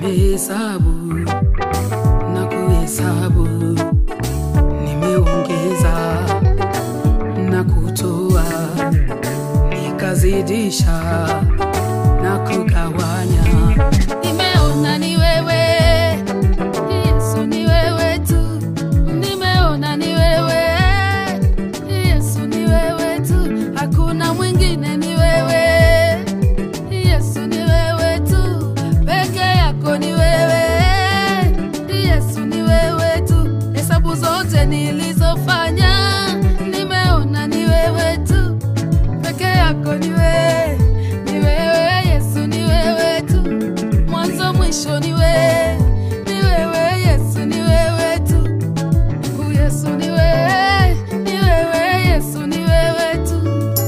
nimehesabu na kuhesabu, nimeongeza na kutoa, nikazidisha na kugawanya. Nimeona ni wewe Yesu, ni wewe tu. Nimeona ni wewe Yesu, ni wewe tu. Hakuna mwingine, ni wewe Yesu, ni wewe tu. Peke yako ni wewe Yesu, ni wewe tu. Hesabu zote nilizofanya, nimeona ni wewe tu. Peke yako ni wewe, ni wewe Yesu, ni wewe tu mwanzo mwisho ni wewe, ni wewe Yesu, ni wewe tu. Mungu Yesu, ni wewe, ni wewe Yesu, ni wewe tu.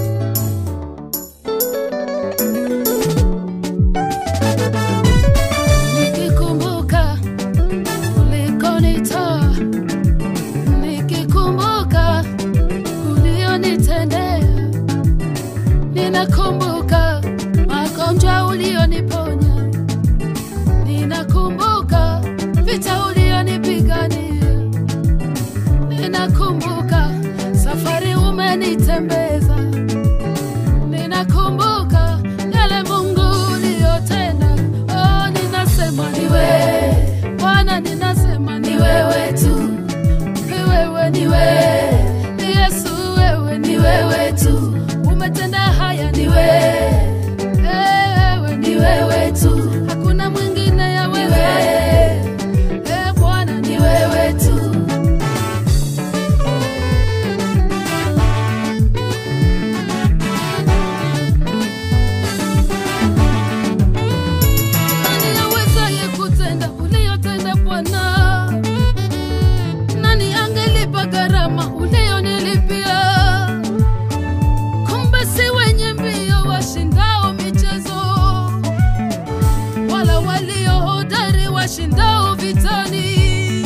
Nikikumbuka ulikonitoa, nikikumbuka ulionitendea Ninakumbuka magonjwa ulioniponya, ninakumbuka vita ulionipigania, ninakumbuka safari umenitembeza, ninakumbuka yale Mungu uliyotenda. Oh, ninasema ni wewe Bwana, ninasema ni wewe tu, ni wewe, ni wewe Yesu, wewe ni wewe tu, umetenda haya, ni wewe, wewe ni wewe tu, hakuna mwingine ya wewe, eh Bwana, ni wewe tu. Nani awezaye kutenda uliyotenda Bwana? Nani angelipa gharama uliyonilipia? Kumbe si wenye mbio washindao michezo, wala walio hodari washindao vitani.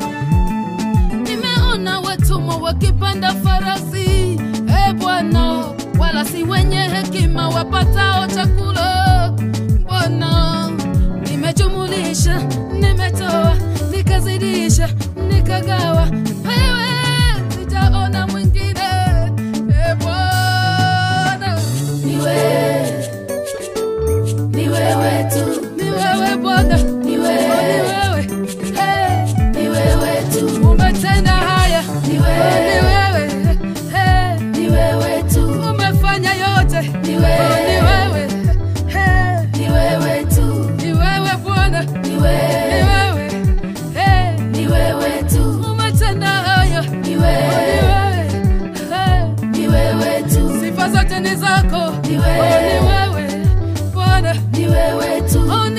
Nimeona watumwa wakipanda farasi, e Bwana, wala si wenye hekima wapatao chakula. Bwana, nimejumulisha, nimetoa, nikazidisha, nikagawa, wewe sijaona mwingine. E Bwana, ni wewe, ni wewe tu, ni wewe Bwana, ni wewe, ni wewe, hey, ni wewe tu, umetenda haya, ni wewe, ni wewe, hey, ni wewe tu, umefanya yote, ni wewe, ni wewe, hey, ni wewe tu, ni wewe Bwana, ni wewe, ni wewe, hey, ni wewe tu, umetenda haya, ni wewe, ni wewe, hey, ni wewe tu, sifa zote ni zako, ni wewe, ni wewe Bwana, ni wewe tu, oh, ni